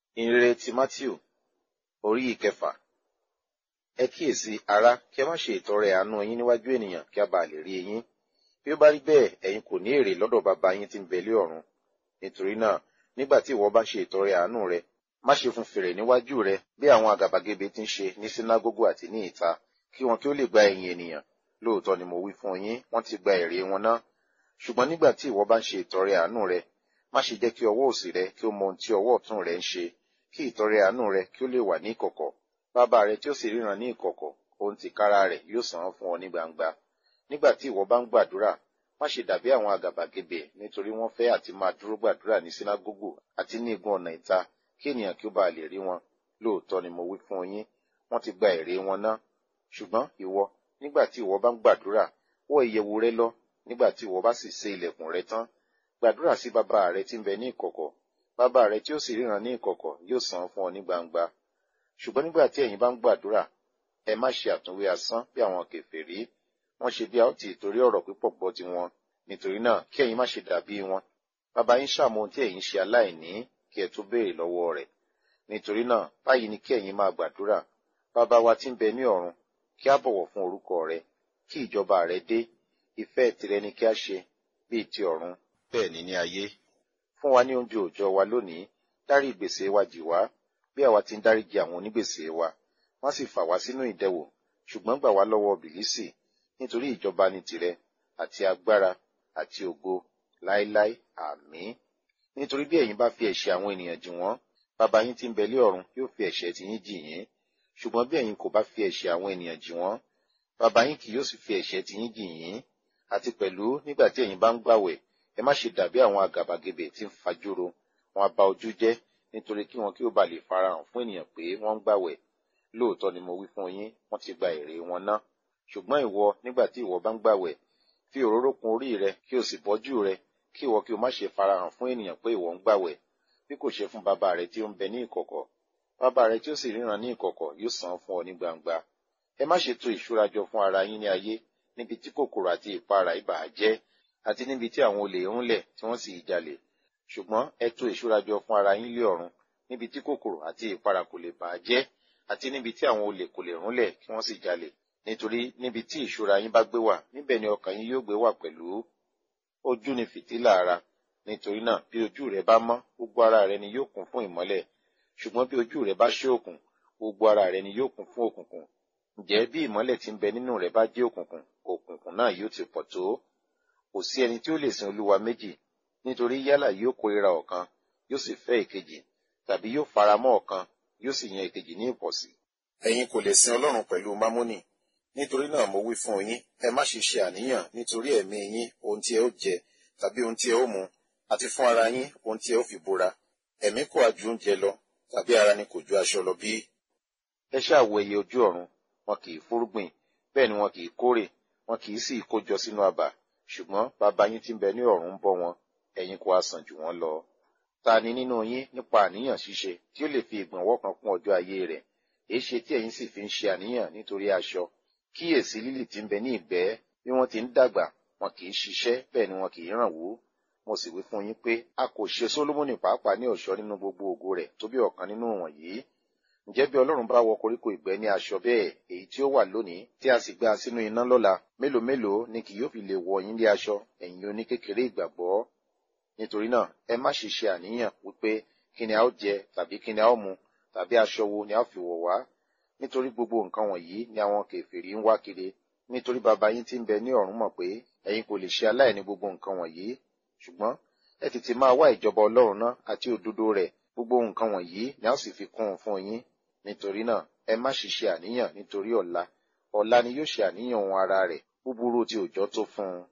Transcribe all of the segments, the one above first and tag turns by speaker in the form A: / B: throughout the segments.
A: ìrere ti matthew orí ìkẹfà ẹ kíyèsí ará kí ẹ má ṣe ìtọrẹ àánú yín níwájú ènìyàn kí a bàa lè rí yín bí ó bá rí bẹ́ẹ̀ ẹ̀yin kò ní èrè lọ́dọ̀ bàbá yín tí ń bẹ lé ọ̀run nítorí náà nígbà tí ìwọ bá ṣe ìtọrẹ àánú rẹ má ṣe fún fèrè níwájú rẹ bí àwọn àgàbàgebè ti ń ṣe ní sínágógù àti ní ìta kí wọn kí ó lè gba ẹ̀yìn ènìyàn lóòótọ́ ni mo wí fún yín wọ́n ti gba èrè wọn ná ṣùgbọ́n nígbà tí ìwọ bá ń ṣe ìtọrẹ àánú rẹ má ṣe jẹ́ kí ọwọ́ òsì rẹ kí ó mọ ohun tí ọwọ́ ọ̀tún rẹ ń ṣe kí ìtọrẹ àánú rẹ kí ó lè wà ní ìkọ̀kọ̀ bàbá rẹ tí ó sì ríran ní ìkọ̀kọ̀ ohun tìkára rẹ yóò san án fún ọ ní gbangba nígbà tí ìwọ bá ń gbàdúrà má ṣe dàbí àwọn àgàbàgebè nítorí wọ́n fẹ́ àti máa dúró gbàdúrà ní sínágógù àti ní igun ọ̀nà ìta kí ènìyàn kí ó bá lè rí wọn lóòótọ́ ni mo wí fún yín wọ́n ti gba èrè wọn ná ṣùgbọ́n ìwọ nígbà tí ìwọ bá ń gbàdúrà wọ ìyẹ̀wù rẹ lọ nígbà tí ìwọ bá sì ṣe ilẹ̀kùn rẹ tán gbàdúrà sí bàbá rẹ tí ń bẹ ní ìkọ̀kọ̀ bàbá rẹ tí ó sì ríran ní ìkọ̀kọ̀ yóò san fún ọ ní gbangba ṣùgbọ́n nígbà tí ẹ̀yin bá ń gbàdúrà ẹ má ṣe àtúnwé asán bí àwọn kèfèrí wọ́n ṣe bí a ó ti torí ọ̀rọ̀ pípọ̀ gbọ́ tiwọn nítorí náà kí ẹ̀yin má ṣe dàbí wọn bàbá yín ṣàmọ ohun tí ẹ̀yin ṣe aláìní kí ẹ tó béèrè lọ́wọ́ rẹ̀ nítorí náà báyìí ni kí ẹ̀yin máa gbàdúrà bàbá wa tí ń bẹ ní ọ̀run kí a bọ̀wọ̀ fún orúkọ rẹ kí ìjọba rẹ dé ìfẹ́ tìrẹ ni kí a ṣe bíi ti ọ̀run bẹ́ẹ̀ ni ní ayé fún wa ní oúnjẹ òòjọ́ wa lónìí dárí ìgbèsè wa jì wá bí àwa ti ń dáríjì àwọn onígbèsè wa má sì fà wá sínú ìdẹwò ṣùgbọ́n gbà wá lọ́wọ́ bìlísì nítorí ìjọba ni tìrẹ àti agbára àti ògo láéláé àmín nítorí bí ẹ̀yin bá fi ẹ̀ṣẹ̀ àwọn ènìyàn jì wọ́n bàbá yín tí ń bẹ lé ọ̀run yóò fi ẹ̀ṣẹ̀ tiyín jì yín ṣùgbọ́n bí ẹ̀yin kò bá fi ẹ̀ṣẹ̀ àwọn ènìyàn jì wọ́n bàbá yín kì yóò sì fi ẹ̀ṣẹ̀ tiyín jì yín àti pẹ̀lú nígbà tí ẹ̀yin bá ń gbàwẹ̀ ẹ má ṣe dàbí àwọn àgàbàgebè tí ń fajúro wọn bà ojú jẹ́ nítorí kí wọn kí ó ba lè farahàn fún ènìyàn pé wọ́n ń gbàwẹ̀ lóòótọ́ ni mo wí fún yín wọ́n ti gba èrè wọn ná ṣùgbọ́n ìwọ nígbà tí ìwọ bá ń gbàwẹ̀ fi òróró kun orí rẹ kí o sì bọ́jú rẹ kí ìwọ kí o má ṣe farahàn fún ènìyàn pé ìwọ ń gbàwẹ̀ bí kò ṣe fún bàbá rẹ tí ó ń bẹ ní ìkọ̀kọ̀ bàbá rẹ tí ó sì ríran ní ìkọ̀kọ̀ yóò san fún ọ ní gbangba ẹ má ṣe tò ìṣúra jọ fún ara yín ní ayé níbi tí kòkòrò àti ìpara ibà jẹ́ àti níbi tí àwọn olè ń lẹ̀ tí wọ́n sì jalè ṣùgbọ́n ẹ tò ìṣúra jọ fún ara yín lé ọ̀run níbi tí kòkòrò àti ìpara kò lè bà á jẹ́ àti níbi tí àwọn olè kò lè rúnlẹ̀ kí wọ́n sì jalè nítorí níbi tí ìṣúra yín bá gbé wà níbẹ̀ ni ọkàn yín yóò gbé wà pẹ̀lú ojú ni fìtílà ara nítorí náà bí ojú rẹ bá mọ́ gbogbo ara rẹ ni yóò kún fún ìmọ́lẹ̀ ṣùgbọ́n bí ojú rẹ bá ṣókùn gbogbo ara rẹ ni yóò kún fún òkùnkùn ǹjẹ́ bí ìmọ́lẹ̀ tí ń bẹ nínú rẹ bá jẹ́ òkùnkùn òkùnkùn náà yóò ti pọ̀ tó kò sí ẹni tí ó lè sin olúwa méjì nítorí yálà yóò kórìíra ọ̀kan yóò sì fẹ́ èkejì tàbí yóò faramọ́ ọ̀kan yóò sì yan èkejì ní ìpọ̀sí. ẹ̀yin kò lè sin ọlọ́run pẹ̀lú mámónì nítorí náà mo wí fún yín ẹ má ṣe ṣe àníyàn nítorí ẹ̀mí yín ohun tí ẹ ó jẹ tàbí ohun tí ẹ ó mu àti fún ara yín ohun tí ẹ ó fi bora ẹ̀mí kò àjù oúnjẹ lọ tàbí ara ni kò ju aṣọ lọ bí. ẹ ṣáà wo ẹyẹ ojú ọ̀run wọn kì í fúrúgbìn bẹ́ẹ̀ ni wọn kì í kórè wọn kì í sì kójọ sínú abà ṣùgbọ́n bàbá yín tí ń bẹ ní ọ̀run ń bọ́ wọn ẹ̀yin kò á sàn jù wọ́n lọ. ta ni nínú yín nípa àníyàn ṣíṣe tí ó lè fi ìgbọ̀nwọ́ kan kún ọjọ́ ayé rẹ̀ èé ṣe tí ẹ̀yin sì fi ń ṣe àníyàn nítorí aṣọ kíyèsí lílì tí ń bẹ ní ìgbẹ́ bí wọ́n ti ń dàgbà wọn kì í ṣiṣẹ́ bẹ́ẹ̀ ni wọn kì í ràn wú mo sì wí fún yín pé a kò ṣe Sólómọ́nì pàápàá ní ọ̀ṣọ́ nínú gbogbo ògo rẹ̀ tó bí ọ̀kan nínú wọ̀nyí ǹjẹ́ bí Ọlọ́run bá wọ koríko ìgbẹ́ ní aṣọ bẹ́ẹ̀ èyí tí ó wà lónìí tí a sì gbà sínú iná lọ́la mélòó mélòó ni kì yóò fi lè wọ yín lé aṣọ ẹ̀yin oníkékeré ìgbàgbọ́ nítorí náà ẹ má ṣe ṣe àníyàn wípé kí ni a ó jẹ tàbí kí ni a ó mu tàbí aṣọ wo ni a ó fi wọ̀ wá nítorí gbogbo nǹkan wọ̀nyí ni àwọn kèfèrí ń wá kiri nítorí bàbá yín tí ń bẹ ní ọ̀run mọ̀ pé ẹ̀yin kò lè ṣe aláìní gbogbo nǹkan wọ̀nyí ṣùgbọ́n ẹ tètè máa wá ìjọba Ọlọ́run náà àti òdodo rẹ̀ gbogbo nǹkan wọ̀nyí ni a ó sì fi kún un fún yín nítorí náà ẹ má ṣe ṣe àníyàn nítorí ọ̀la ọ̀la ni yóò ṣe àníyàn ohun ara rẹ̀ búburú tí òjò tó fún un.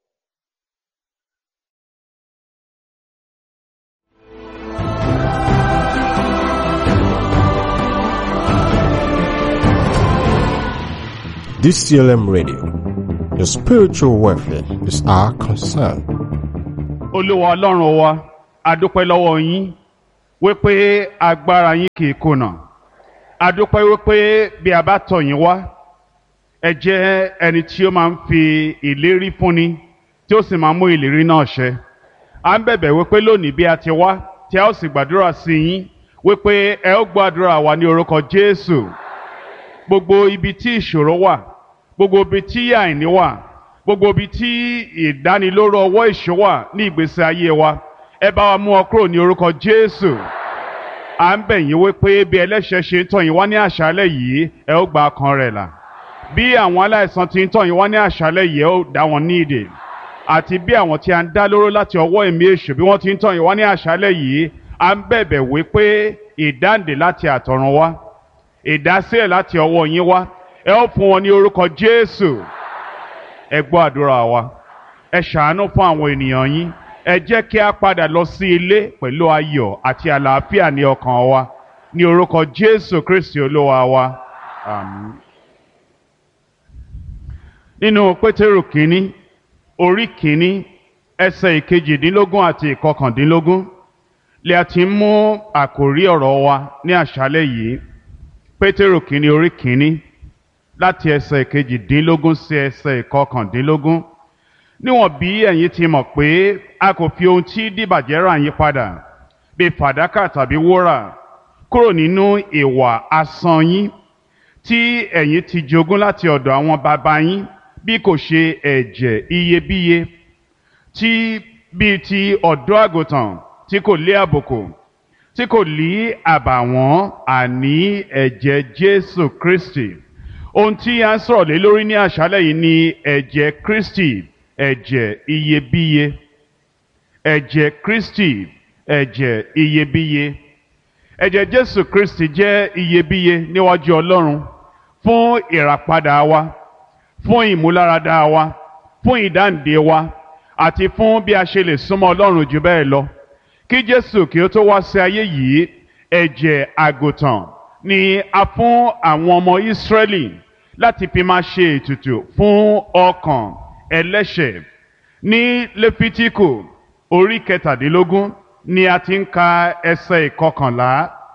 B: DCLM Radio. Your spiritual welfare is our concern.
C: olúwa ọlọ́run wa adúpẹ́ lọ́wọ́ yín wípé agbára yín kì í kùnà adúpẹ́ wípé bí a bá tọ̀ yín wá ẹ jẹ́ ẹni tí ó máa ń fi ìlérí fúnni tí ó sì máa ń mú ìlérí náà ṣẹ à ń bẹ̀bẹ̀ wípé lónìí bí a ti wá tí a ó sì gbàdúrà sí yín wípé ẹ ó gbàdúrà wa ní orúkọ Jésù gbogbo ibi tí ìṣòro wà gbogbo ibi tí àìní wà gbogbo ibi tí ìdánilóró ọwọ́ ìṣó wà ní ìgbésí ayé wa ẹ bá wa mú ọ kúrò ní orúkọ Jésù à ń bẹ̀ yín wípé bí ẹlẹ́ṣẹ̀ ṣe ń tọ̀ yín wá ní àṣálẹ̀ yìí ẹ ó gba ọkàn rẹ̀ là bí àwọn aláìsàn ti ń tọ̀ yín wá ní àṣálẹ̀ yìí ẹ ó dá wọn ní ìdè àti bí àwọn tí a ń dá lóró láti ọwọ́ ẹ̀mí èṣù bí wọ́n ti ń tọ̀ yín wá ní àṣálẹ̀ yìí à ń bẹ̀bẹ̀ wípé ìdáǹdè láti àtọ̀run wá ìdásílẹ̀ láti ọwọ́ yín wá ẹ ó fún wọn ní orúkọ Jésù ẹ gbọ́ àdúrà wa ẹ ṣàánú fún àwọn ènìyàn yín ẹ jẹ́ kí a padà lọ sí ilé pẹ̀lú ayọ̀ àti àlàáfíà ní ọkàn wa ní orúkọ Jésù Kristi olúwa wa àmín. nínú Pétérù kínní orí kínní ẹsẹ̀ ìkejìdínlógún àti ìkọkàndínlógún lè a ti mú àkòrí ọ̀rọ̀ wa ní àṣálẹ́ yìí Pétérù kínní orí kínní láti ẹsẹ̀ ìkejìdínlógún sí ẹsẹ̀ ìkọkàndínlógún níwọ̀n bí ẹ̀yin ti mọ̀ pé a kò fi ohun tí dìbàjẹ́ rà yín padà bí fàdákà tàbí wúrà kúrò nínú ìwà asán yín tí ẹ̀yin ti jogún láti ọ̀dọ̀ àwọn bàbá yín bí kò ṣe ẹ̀jẹ̀ iyebíye tí bíi ti ọ̀dọ́ àgùntàn tí kò lé àbùkù tí kò lí àbàwọ́n àní ẹ̀jẹ̀ Jésù Kristi ohun tí a ń sọ̀rọ̀ lé lórí ní àṣálẹ̀ yìí ni ẹ̀jẹ̀ Kristi ẹ̀jẹ̀ iyebíye ẹ̀jẹ̀ Kristi ẹ̀jẹ̀ iyebíye ẹ̀jẹ̀ Jésù Kristi jẹ́ iyebíye níwájú Ọlọ́run fún ìràpadà wa fún ìmúláradá wa fún ìdáǹdè wa àti fún bí a ṣe lè súnmọ́ Ọlọ́run jù bẹ́ẹ̀ lọ kí Jésù kí ó tó wá sí ayé yìí ẹ̀jẹ̀ àgùntàn ni a fún àwọn ọmọ Ísírẹ́lì láti fi máa ṣe ètùtù fún ọkàn ẹlẹ́ṣẹ̀ ní lẹ́fítíkù orí kẹtàdínlógún ni a ti ń ka ẹsẹ̀ ìkọkànlá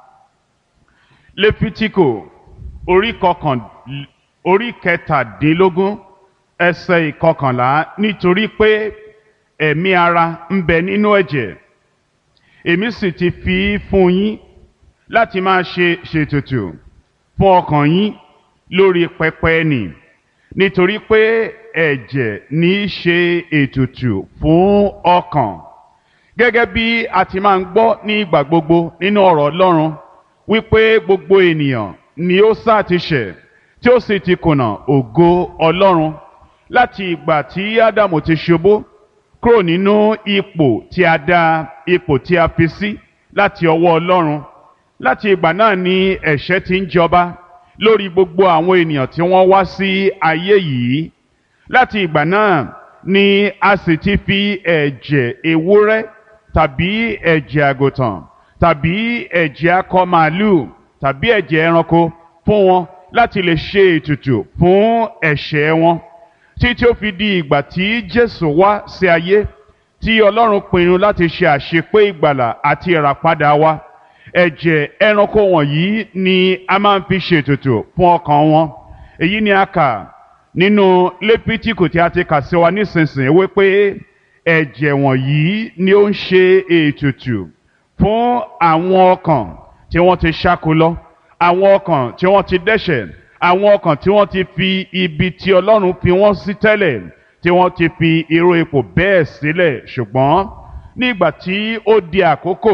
C: lẹ́fítíkù orí kọkàn orí kẹtàdínlógún ẹsẹ̀ ìkọkànlá nítorí pé ẹ̀mí ara ń bẹ nínú ẹ̀jẹ̀ èmi sì ti fi fún yín láti máa ṣe ṣètùtù fún ọkàn yín lórí pẹpẹ nì nítorí pé ẹ̀jẹ̀ ní í ṣe ètùtù fún ọkàn gẹ́gẹ́ bí a ti máa ń gbọ́ ní ìgbà gbogbo nínú ọ̀rọ̀ Ọlọ́run wípé gbogbo ènìyàn ni ó sá ti ṣẹ̀ tí ó sì ti kùnà ògo Ọlọ́run láti ìgbà tí Ádámù ti ṣubú kúrò nínú ipò tí a dá ipò tí a fi sí láti ọwọ́ Ọlọ́run láti ìgbà náà ni ẹ̀ṣẹ̀ ti ń jọba lórí gbogbo àwọn ènìyàn tí wọ́n wá sí ayé yìí láti ìgbà náà ni a sì ti fi ẹ̀jẹ̀ ewúrẹ́ tàbí ẹ̀jẹ̀ àgùntàn tàbí ẹ̀jẹ̀ akọ màálù tàbí ẹ̀jẹ̀ ẹranko fún wọn láti lè ṣe ètùtù fún ẹ̀ṣẹ̀ wọn títí ó fi di ìgbà tí Jésù wá sí ayé tí Ọlọ́run pinnu láti ṣe àṣepé ìgbàlà àti ìràpadà wa ẹ̀jẹ̀ ẹranko wọ̀nyí ni a máa ń fi ṣètùtù fún ọkàn wọn èyí ni a kà nínú lépítíkù tí a ti kà sí wa nísinsìnyí wípé ẹ̀jẹ̀ wọ̀nyí ni ó ń ṣe ètùtù fún àwọn ọkàn tí wọ́n ti ṣáko lọ àwọn ọkàn tí wọ́n ti dẹ́ṣẹ̀ àwọn ọkàn tí wọ́n ti fi ibi tí Ọlọ́run fi wọ́n sí tẹ́lẹ̀ tí wọ́n ti fi irú ipò bẹ́ẹ̀ sílẹ̀ ṣùgbọ́n nígbà tí ó di àkókò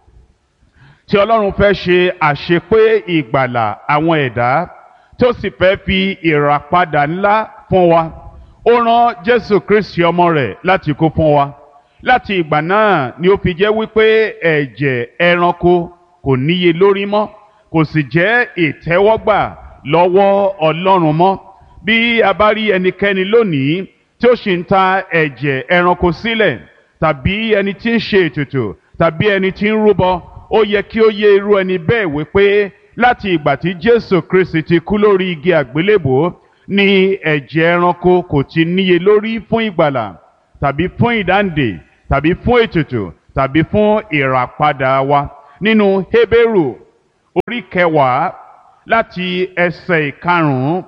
C: tí Ọlọ́run fẹ́ ṣe àṣepé ìgbàlà àwọn ẹ̀dá tó sì fẹ́ fi ìràpadà ńlá fún wa ó rán Jésù Kristi ọmọ rẹ̀ láti kú fún wa láti ìgbà náà ni ó fi jẹ́ wípé ẹ̀jẹ̀ ẹranko kò níye lórí mọ́ kò sì jẹ́ ìtẹ́wọ́gbà lọ́wọ́ Ọlọ́run mọ́ bí a bá rí ẹnikẹ́ni lónìí tí ó sì ń ta ẹ̀jẹ̀ ẹranko sílẹ̀ tàbí ẹni tí ń ṣe ètùtù tàbí ẹni tí ń rúbọ ó yẹ kí ó yé irú ẹni bẹ́ẹ̀ wípé láti ìgbà tí Jésù Kristi ti kú lórí igi àgbélébò ni ẹ̀jẹ̀ ẹranko kò ti níye lórí fún ìgbàlà tàbí fún ìdáǹdè tàbí fún ètùtù tàbí fún ìràpadà wa nínú Hébérù orí kẹwàá láti ẹsẹ̀ ìkarùn-ún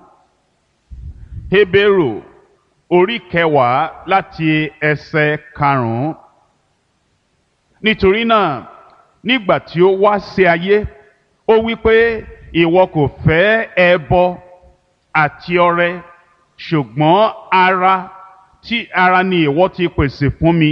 C: Hébérù orí kẹwàá láti ẹsẹ̀ karùn-ún nítorí náà nígbà tí ó wá sí ayé ó wí pé ìwọ kò fẹ́ ẹbọ àti ọrẹ ṣùgbọ́n ara tí ara ni ìwọ ti pèsè fún mi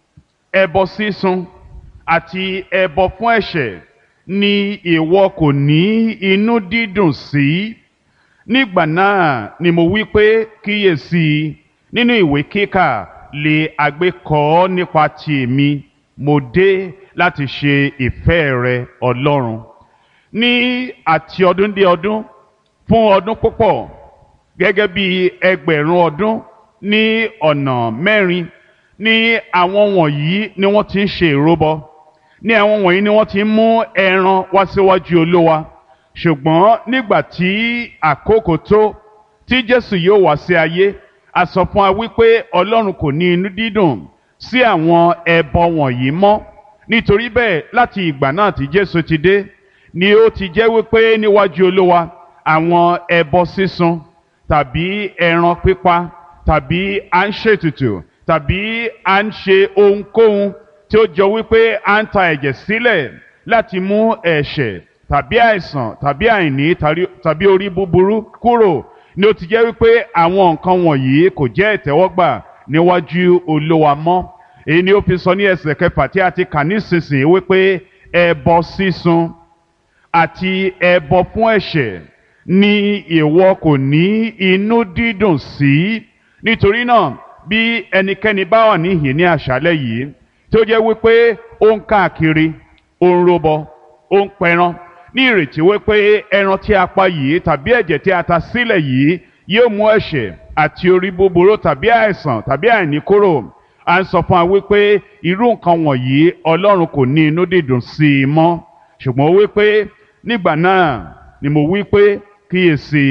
C: ẹbọ sísun àti ẹbọ fún ẹ̀ṣẹ̀ ni ìwọ kò ní inú dídùn sí nígbà náà ni mo wí pé kíyèsí nínú ìwé kíkà lè àgbékọ nípa ti èmi mo dé láti ṣe ìfẹ́ rẹ ọlọ́run ní àti ọdún dé ọdún fún ọdún púpọ̀ gẹ́gẹ́ bí ẹgbẹ̀rún ọdún ní ọ̀nà mẹ́rin ní àwọn wọ̀nyí ni wọ́n ti ń ṣe ìrúbọ ní àwọn wọ̀nyí ni wọ́n ti ń mú ẹran wá síwájú olówa ṣùgbọ́n nígbà tí àkókò tó tí jésù yóò wá sí ayé a sọ fún wa wípé ọlọ́run kò ní inú dídùn sí àwọn ẹbọ wọ̀nyí mọ́ nítorí bẹ́ẹ̀ láti ìgbà náà tí jésù ti dé ni ó ti jẹ́ wípé níwájú olówa àwọn ẹbọ sísun tàbí ẹran pípa tàbí à ń ṣètùtù tàbí à ń ṣe ohunkóhun tí ó jọ wípé à ń ta ẹ̀jẹ̀ sílẹ̀ láti mú ẹ̀ṣẹ̀ tàbí àìsàn tàbí àìní tàbí orí búburú kúrò ni ó ti jẹ́ wípé àwọn nǹkan wọ̀nyí kò jẹ́ ìtẹ́wọ́gbà níwájú olówa mọ́ èyí ni ó fi sọ ní ẹsẹ̀ kẹfà tí a ti kà nísinsìnyí wípé ẹbọ sísun àti ẹbọ fún ẹ̀ṣẹ̀ ni ìwọ kò ní inú dídùn sí nítorí náà bí ẹnikẹ́ni bá wà níhìn ní àṣálẹ́ yìí tó jẹ́ wípé ó ń káàkiri ó ń robọ ó ń pẹran ní ìrètí wípé ẹran tí a pa yìí tàbí ẹ̀jẹ̀ tí a ta sílẹ̀ yìí yóò mú ẹ̀ṣẹ̀ àti orí búburú tàbí àìsàn tàbí àìní kúrò à ń sọ fún wa wípé irú nǹkan wọ̀nyí ọlọ́run kò ní inú dídùn sí i mọ́ ṣùgbọ́n wípé nígbà náà ni mo wí pé kíyèsí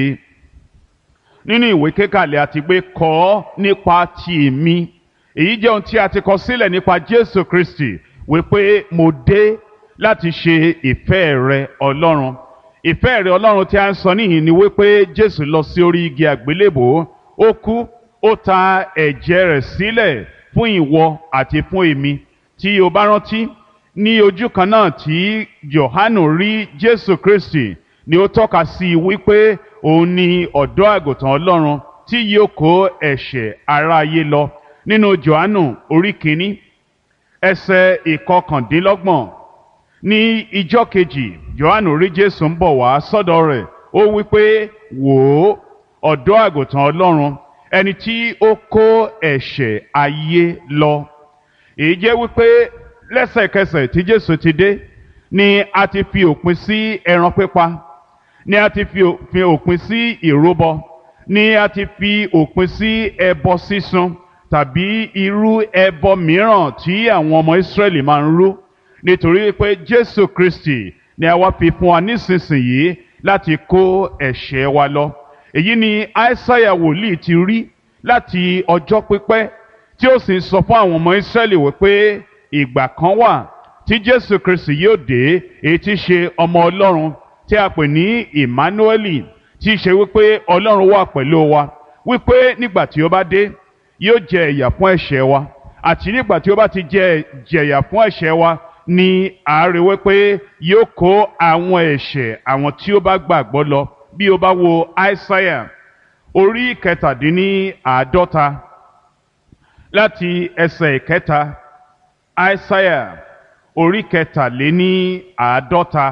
C: nínú ìwé kékàlẹ̀ àti pé kọ́ nípa ti èmi èyí jẹ́ ohun tí a ti kọ sílẹ̀ nípa Jésù Kristi wípé mo dé láti ṣe ìfẹ́ rẹ Ọlọ́run ìfẹ́ rẹ Ọlọ́run tí a ń sọ níhìn ni wípé Jésù lọ sí orí igi àgbélébò ó kú ó ta ẹ̀jẹ̀ rẹ̀ sílẹ̀ fún ìwọ àti fún èmi tí o bá rántí ní ojú kan náà tí Jòhánù rí Jésù Kristi ni ó tọ́ka sí i wípé òun ni ọ̀dọ́ àgùntàn Ọlọ́run tí yóò kó ẹ̀ṣẹ̀ aráyé lọ nínú Jòhánù orí kìíní ẹsẹ̀ ìkọkàndínlọ́gbọ̀n ní ijọ́ kejì Jòhánù rí Jésù ń bọ̀ wá sọ́dọ̀ rẹ̀ ó wípé wò ó ọ̀dọ́ àgùntàn Ọlọ́run ẹni tí ó kó ẹ̀ṣẹ̀ ayé lọ èyí jẹ́ wípé lẹ́sẹ̀kẹsẹ̀ tí Jésù ti dé ni a ti fi òpin sí ẹran pípa ni a ti fi òpin sí ìrúbọ ni a ti fi òpin sí ẹbọ sísun tàbí irú ẹbọ mìíràn tí àwọn ọmọ Ísírẹ́lì máa ń rú nítorí pé Jésù Kristi ni a wá fi fún wa nísinsìnyí láti kó ẹ̀ṣẹ̀ wa lọ èyí ni Aísáyà wòlíì ti rí láti ọjọ́ pípẹ́ tí ó sì ń sọ fún àwọn ọmọ Ísírẹ́lì wípé ìgbà kan wà tí Jésù Kristi yóò dé èyí tí ṣe ọmọ Ọlọ́run tí a pè ní Emmanueli tí í ṣe wípé Ọlọ́run wà pẹ̀lú wa wípé nígbà tí ó bá dé yóò jẹ ìyà fún ẹ̀ṣẹ̀ wa àti nígbà tí ó bá ti jẹ jẹ̀yà fún ẹ̀ṣẹ̀ wa ni àárẹ̀ wípé yóò kó àwọn ẹ̀ṣẹ̀ àwọn tí ó bá gbàgbọ́ lọ bí o bá wo Aísáyà orí kẹtàdínní àádọ́ta láti ẹsẹ̀ ìkẹta Aísáyà orí kẹtàléní àádọ́ta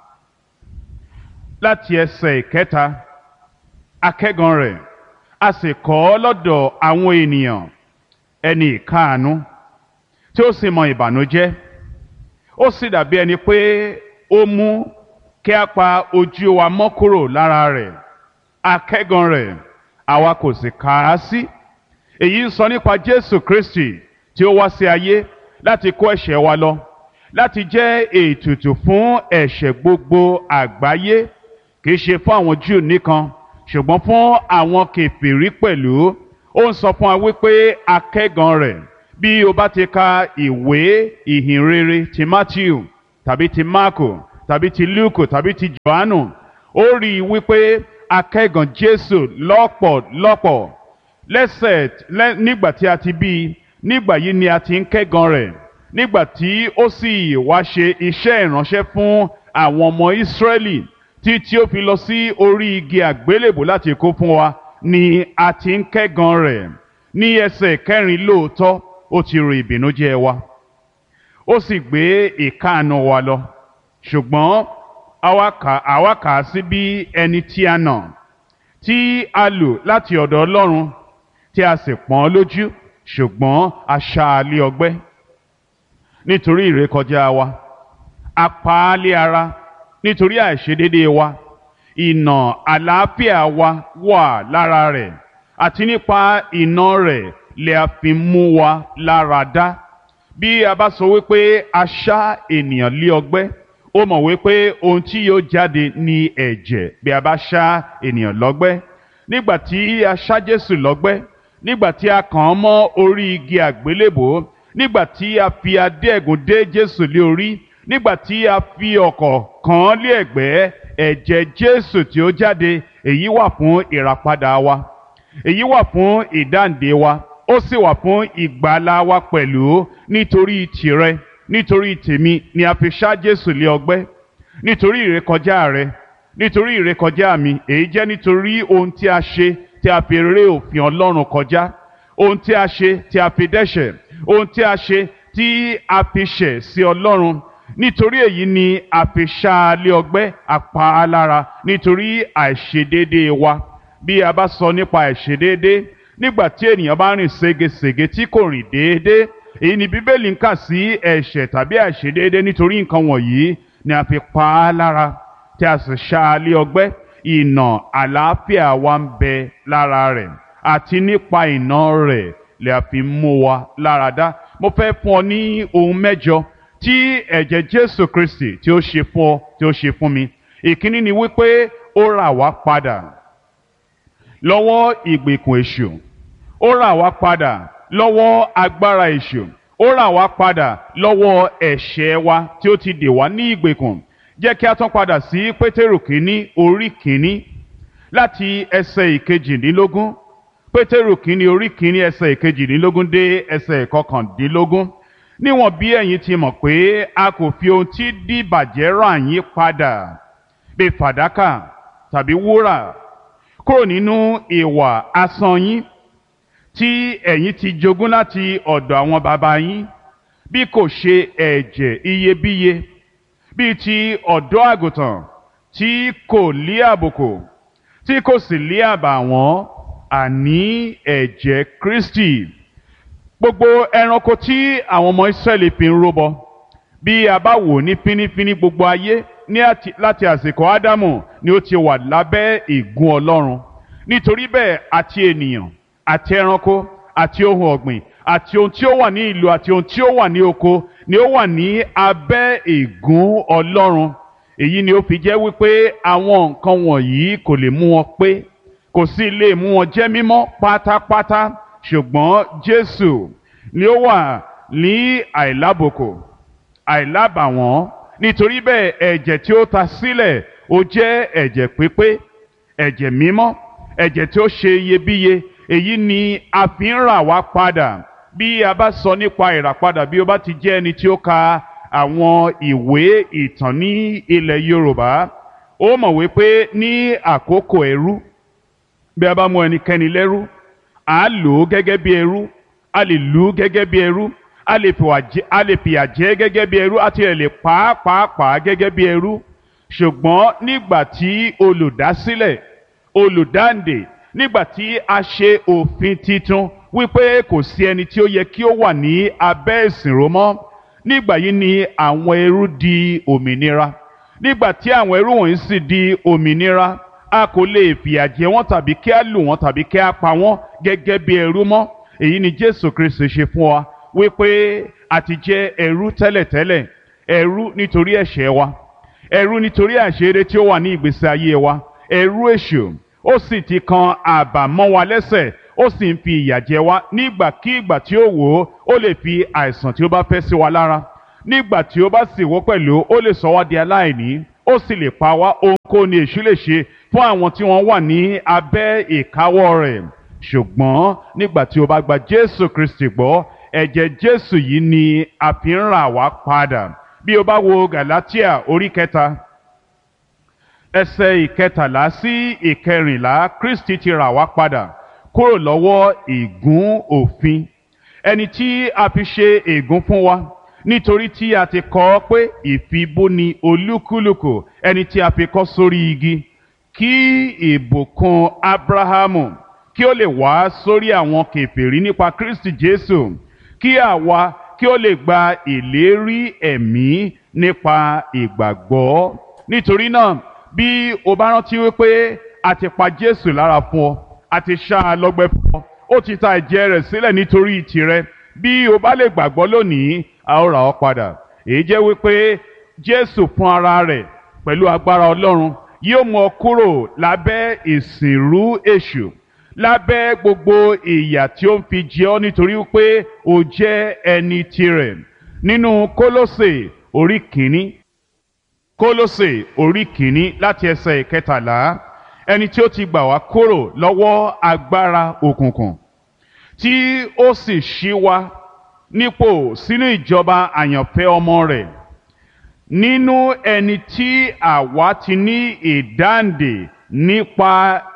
C: láti ẹsẹ̀ ìkẹta akẹ́gan rẹ̀ a sì kọ́ ọ lọ́dọ̀ àwọn ènìyàn ẹni ìkáàánú tí ó sì mọ ìbànújẹ́ ó sì dàbí ẹni pé ó mú kí a pa ojú wa mọ́ kúrò lára rẹ̀ akẹ́gan rẹ̀ àwa kò sì kà á sí èyí ń sọ nípa Jésù Kristi tí ó wá sí ayé láti kó ẹ̀ṣẹ̀ wa lọ láti jẹ́ ètùtù fún ẹ̀ṣẹ̀ gbogbo àgbáyé kìí ṣe fún àwọn Júù nìkan ṣùgbọ́n fún àwọn kèfèrí pẹ̀lú ó ń sọ fún wa wípé akẹ́gan rẹ̀ bí o bá ti ka ìwé ìhìnrere ti Matthew tàbí ti Marko tàbí ti Luke tàbí ti Johannu ó rí i wípé akẹ́gan Jésù lọ́pọ̀lọpọ̀ lẹ́sẹ̀ nígbà tí a ti bí i nígbà yìí ni a ti ń kẹ́gan rẹ̀ nígbà tí ó sì wá ṣe iṣẹ́ ìránṣẹ́ fún àwọn ọmọ Ísírẹ́lì tí tí ó fi lọ sí orí igi àgbélébò láti kó fún wa ni a ti ń kẹ́gan rẹ̀ ní ẹsẹ̀ kẹrin lóòótọ́ ó ti ro ìbìnújẹ́ wa ó sì gbé ìkáàánú wa lọ ṣùgbọ́n àwa kà àwa kà á sí bí ẹni tí a nà tí a lù láti ọ̀dọ̀ Ọlọ́run tí a sì pọ́n lójú ṣùgbọ́n a ṣá a lé ọgbẹ́ nítorí ìrékọjá wa a pa á lé ara nítorí àìṣedéédéé wa ìnà àlàáfíà wa wà lára rẹ̀ àti nípa ìnà rẹ̀ lè a fi mú wa lára dá bí a bá sọ wípé a ṣá ènìyàn lé ọgbẹ́ ó mọ̀ wípé ohun tí yóò jáde ní ẹ̀jẹ̀ bí a bá ṣá ènìyàn lọ́gbẹ́ nígbà tí a ṣá Jésù lọ́gbẹ́ nígbà tí a kàn án mọ́ orí igi àgbélébò nígbà tí a fi adé ẹ̀gún dé Jésù lé orí nígbà tí a fi ọ̀kọ̀ kàn án lé ẹ̀gbẹ́ ẹ̀jẹ̀ Jésù tí ó jáde èyí wà fún ìràpadà wa èyí wà fún ìdáǹdè wa ó sì wà fún ìgbàlà wa pẹ̀lú nítorí tìrẹ nítorí tèmi ni a fi ṣá Jésù lé ọgbẹ́ nítorí ìrékọjá rẹ nítorí ìrékọjá mi èyí jẹ́ nítorí ohun tí a ṣe tí a fi ré òfin Ọlọ́run kọjá ohun tí a ṣe tí a fi dẹ́ṣẹ̀ ohun tí a ṣe tí a fi ṣẹ̀ sí Ọlọ́run nítorí èyí ni a fi ṣá a lé ọgbẹ́ apá a lára nítorí àìṣedéédéé wa bí a bá sọ nípa àìṣedéédéé nígbà tí ènìyàn bá rìn ségesège tí kò rìn déédéé èyí ni Bíbélì ń kà sí ẹ̀ṣẹ̀ tàbí àìṣedéédéé nítorí nǹkan wọ̀nyí ni a fi pa á lára tí a sì ṣá a lé ọgbẹ́ ìnà àlàáfíà wa ń bẹ lára rẹ̀ àti nípa ìnà rẹ̀ lè a fi mú wa lára dá mo fẹ́ fún ọ ní ohun mẹ́jọ tí ẹ̀jẹ̀ Jésù Kristi tí ó ṣe fún ọ tí ó ṣe fún mi ìkíní ni wípé ó rà wá padà lọ́wọ́ ìgbèkùn èṣù ó rà wá padà lọ́wọ́ agbára èṣù ó rà wá padà lọ́wọ́ ẹ̀ṣẹ̀ wa tí ó ti dè wá ní ìgbèkùn jẹ́ kí a tún padà sí pétérù kínní orí kínní láti ẹsẹ̀ ìkejìdínlógún pétérù kínní orí kínní ẹsẹ̀ ìkejìdínlógún dé ẹsẹ̀ ìkọkàndínlógún níwọ̀n bí ẹ̀yin ti mọ̀ pé a kò fi ohun tí dìbàjẹ́ rà yín padà bí fàdákà tàbí wúrà kúrò nínú ìwà asán yín tí ẹ̀yin ti jogún láti ọ̀dọ̀ àwọn baba yín bí kò ṣe ẹ̀jẹ̀ iyebíye bíi ti ọ̀dọ́ àgùntàn tí kò lé àbùkù tí kò sì lé àbàwọ́n àní ẹ̀jẹ̀ Kristi gbogbo ẹranko tí àwọn ọmọ Ísírẹ́lì fi ń rúbọ bí a bá wò ní fínífíní gbogbo ayé ní àti láti àsìkò Ádámù ni ó ti wà lábẹ́ ìgún Ọlọ́run nítorí bẹ́ẹ̀ àti ènìyàn àti ẹranko àti ohun ọ̀gbìn àti ohun tí ó wà ní ìlú àti ohun tí ó wà ní oko ni ó wà ní abẹ́ ìgún Ọlọ́run èyí ni ó fi jẹ́ wípé àwọn nǹkan wọ̀nyí kò lè mú wọn pé kò sì lè mú wọn jẹ́ mímọ́ pátápátá ṣùgbọ́n Jésù ni ó wà ní àìlábòkò àìlábàwọ́n nítorí bẹ́ẹ̀ ẹ̀jẹ̀ tí ó ta sílẹ̀ ó jẹ́ ẹ̀jẹ̀ pípé ẹ̀jẹ̀ mímọ́ ẹ̀jẹ̀ tí ó ṣe iyebíye èyí ni a fi ń rà wá padà bí a bá sọ nípa ìràpadà bí o bá ti jẹ́ ẹni tí ó ka àwọn ìwé ìtàn ní ilẹ̀ Yorùbá ó mọ̀ wípé ní àkókò ẹrú bí a bá mú ẹnikẹ́ni lẹ́rú à á lò ó gẹ́gẹ́ bí ẹrú a lè lù ú gẹ́gẹ́ bí ẹrú a lè fìyà jẹ gẹ́gẹ́ bí ẹrú àti ẹ̀ lè pàápàá gẹ́gẹ́ bí ẹrú ṣùgbọ́n nígbà tí olùdásílẹ̀ olùdáǹdè nígbà tí a ṣe òfin titun wípé kò sí ẹni tí ó yẹ kí ó wà ní abẹ́ ìsìnró mọ́ nígbà yìí ni àwọn ẹrú di òmìnira nígbà tí àwọn ẹrú wọ̀nyí sì di òmìnira a kò lè fìyà jẹ wọ́n tàbí kí a lù wọ́n tàbí kí a pa wọ́n gẹ́gẹ́ bí ẹrú mọ́ èyí ni Jésù Kristi ṣe fún wa wípé a ti jẹ́ ẹrú tẹ́lẹ̀tẹ́lẹ̀ ẹrú nítorí ẹ̀ṣẹ̀ wa ẹrú nítorí àṣírí tí ó wà ní ìgbésí ayé wa ẹrú èṣù ó sì ti kan àbàmọ́ wa lẹ́sẹ̀ ó sì ń fi ìyà jẹ wá nígbàkígbà tí ó wò ó ó lè fi àìsàn tí ó bá fẹ́ sí wa lára nígbà tí ó bá sì wò pẹ̀lú ó lè sọ wá di aláìní ó sì lè pa wá ohunkóhun ni èṣù lè ṣe fún àwọn tí wọ́n wà ní abẹ́ ìkáwọ́ rẹ̀ ṣùgbọ́n nígbà tí o bá gba Jésù Kristi gbọ́ ẹ̀jẹ̀ jésù yìí ni a fi ń rà wá padà bí o bá wo galatia orí kẹta ẹsẹ̀ ìkẹtàlá sí ìkẹrìnlá kristi ti rà wá padà kúrò lọ́wọ́ ìgún òfin ẹni tí a fi ṣe ègún fún wa nítorí tí a ti kọ ọ́ pé ìfibúni olúkúlùkù ẹni tí a fi kọ́ sórí igi kí ìbùkún abrahamu kí ó lè wá sórí àwọn kèfèrí nípa kristi jésù kí àwa kí ó lè gba ìlérí ẹ̀mí nípa ìgbàgbọ́ nítorí náà bí o bá rántí wípé a ti pa jésù lára fún ọ a ti ṣá a lọ́gbẹ́ fún ọ ó ti ta ẹ̀jẹ̀ rẹ̀ sílẹ̀ nítorí tìrẹ bí o bá lè gbàgbọ́ lónìí a ó rà ọ́ padà èyí jẹ́ wípé jésù fún ara rẹ̀ pẹ̀lú agbára ọlọ́run yóò mú ọ kúrò lábẹ́ ìsìnrú èṣù lábẹ́ gbogbo ìyà tí ó ń fi jẹ ọ́ nítorí wípé o jẹ́ ẹni tirẹ̀ nínú kólósè orí kìíní kólósè orí kìíní láti ẹsẹ̀ ìkẹtàlá ẹni tí ó ti gbà wá kúrò lọ́wọ́ agbára òkùnkùn tí ó sì ṣí wa nípò sínú ìjọba àyànfẹ́ ọmọ rẹ̀ nínú ẹni tí àwa ti ní ìdáǹdè nípa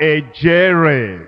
C: ẹ̀jẹ̀ rẹ̀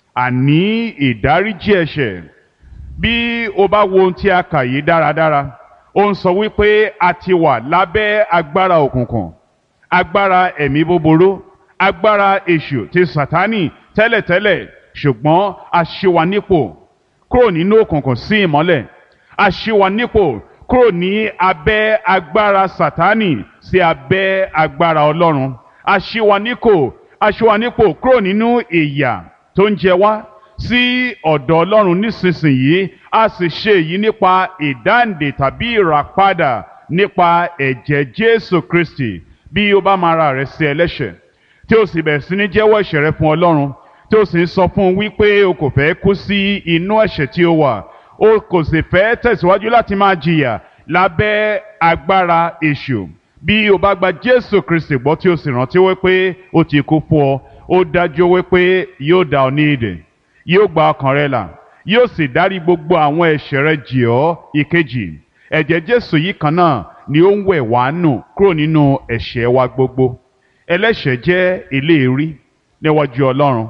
C: àní ìdáríjì ẹ̀ṣẹ̀ bí o bá wo ohun tí a kà yìí dáradára ó ń sọ wípé a ti wà lábẹ́ agbára òkùnkùn agbára ẹ̀mí búburú agbára èṣù ti sàtánì tẹ́lẹ̀tẹ́lẹ̀ ṣùgbọ́n a ṣí wa nípò kúrò nínú òkùnkùn sí ìmọ́lẹ̀ a ṣí wa nípò kúrò ní abẹ́ agbára sàtánì sí abẹ́ agbára ọlọ́run a ṣí wa nípò a ṣí wa nípò kúrò nínú ìyà tó ń jẹ wá sí ọ̀dọ̀ ọlọ́run nísinsìnyí a sì ṣe èyí nípa ìdáǹdè tàbí ìràpadà nípa ẹ̀jẹ̀ jésù kristi bí o bá máa ra rẹ sí ẹlẹ́ṣẹ̀ tí o sì bẹ̀rẹ̀ sí ní jẹ́wọ́ ẹ̀ṣẹ̀ rẹ fún ọlọ́run tí o sì ń sọ fún un wípé o kò fẹ́ kú sí inú ẹ̀ṣẹ̀ tí o wà o kò sì fẹ́ tẹ̀síwájú láti máa jìyà lábẹ́ agbára èṣù bí o bá gba jésù kristi gbọ́ tí o sì rántí wípé o ti kú fún ọ ó dájú wípé yóò dá ọ ní ìdè yóò gba ọkàn rẹ là yóò sì dárí gbogbo àwọn ẹ̀ṣẹ̀ rẹ jì ọ́ ìkejì ẹ̀jẹ̀ jésù yìí kan náà ni ó ń wẹ̀ wá nù kúrò nínú ẹ̀ṣẹ̀ wa gbogbo ẹlẹ́ṣẹ̀ jẹ́ eléèrí níwájú ọlọ́run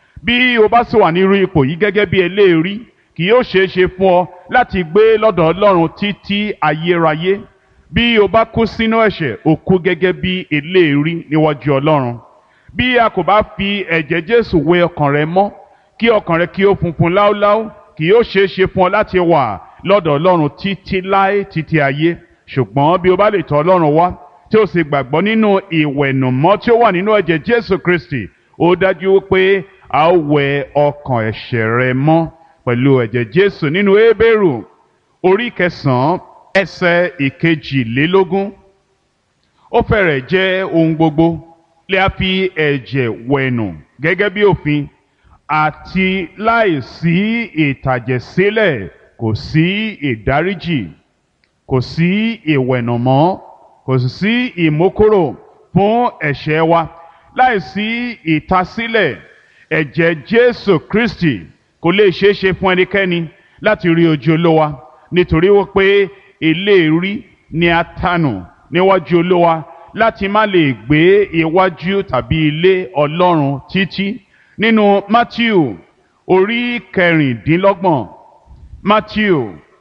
C: bí o bá sì wà nírú ipò yìí gẹ́gẹ́ bí eléèrí kì yóò ṣeé ṣe fún ọ láti gbé lọ́dọ̀ ọlọ́run títí ayérayé bí o bá kú sínú ẹ̀ṣẹ̀ o kú gẹ́gẹ́ bí eléèrí níwájú ọlọ́run bí a kò bá fi ẹ̀jẹ̀ jésù wẹ ọkàn rẹ mọ́ kí ọkàn rẹ kí ó funfun láúláú kì yóò ṣeé ṣe fún ọ láti wà lọ́dọ̀ ọlọ́run títí láé títí ayé ṣùgbọ́n bí o bá lè tọ̀ ọlọ́run wá tí o sì gbàgbọ́ nínú ìwẹ̀nùmọ́ tí ó wà nínú ẹ̀jẹ̀ jésù kristi ó dájú pé a ó wẹ ọkàn ẹ̀ṣẹ̀ rẹ mọ́ pẹ̀lú ẹ̀jẹ̀ jésù nínú hébérù orí kẹsàn-án ẹsẹ̀ ìkejìlélógún ó fẹ́rẹ̀ jẹ́ ohun gbogbo lè a fi ẹ̀jẹ̀ wẹ̀nù gẹ́gẹ́ bí òfin àti láìsí ìtàjẹ̀sílẹ̀ kò sí ìdáríjì kò sí ìwẹ̀nùmọ́ kò sì sí ìmókòrò fún ẹ̀ṣẹ̀ wa láìsí ìtasílẹ̀ ẹ̀jẹ̀ jésù kristi kò lè ṣeé ṣe fún ẹnikẹ́ni láti rí ojú olówa nítorí wípé eléèrí ni a tanù níwájú olówa láti má lè gbé iwájú tàbí ilé ọlọ́run títí nínú matthew orí kẹrìndínlọ́gbọ̀n matthew